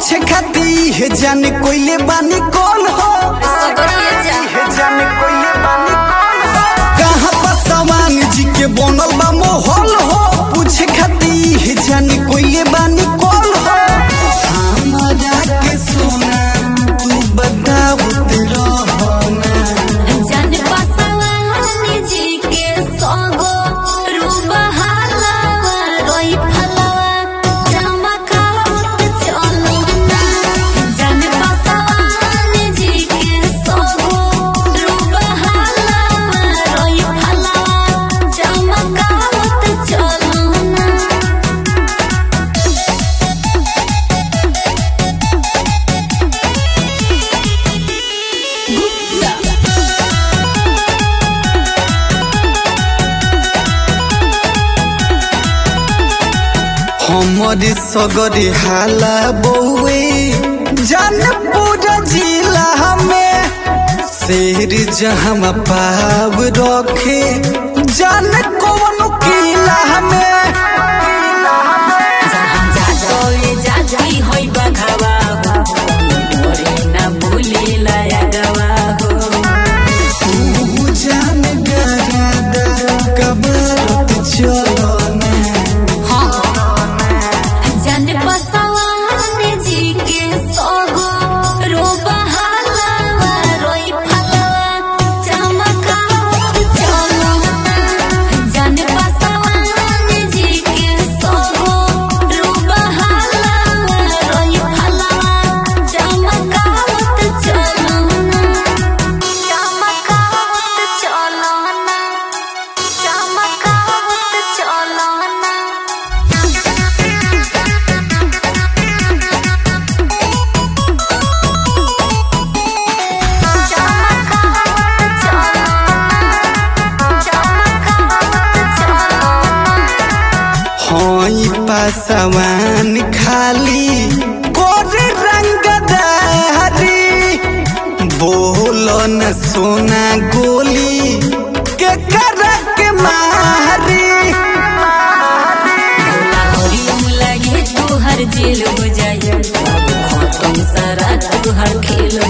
पूछे खाती है जाने कोइले बानी कौन हो है जाने कोइले बानी कौन हो कहाँ पर सवान जी के बनल बा मोहल हो पूछे खाती है जाने कोइले बानी कौन हो हमारा के सोना तू बताओ तेरा होना जन बसवानी जी के सोगो रूबहाला रोई फलवा चमकावत चलो ना जन बसवानी जी के सोगो रूबहाला रोई फलवा चमकावत चलो ना हमारे सगरे हाला बउए जानपुर जिला में शेर जहाँ पाव रखे जान कौन किला में जाजोए जाजई होई बघावा हो मोरे ना भूली लाया गवा हो तू जान गरादा कबरत चलो ना जन बसवान जी के सोगो रोबहाला रोई फलवा चमकावत चलो जन बसवान जी के सोगो रोबहाला रोई फलवा चमकावत चलो चमकावत चलो चमकावत चलो हई पासवान खाली कोरे रंगदारी बोल न सोना गोली के करक मारी हरियम लगे तू हर जेल हो जाए खत्म सारा तू हर खेल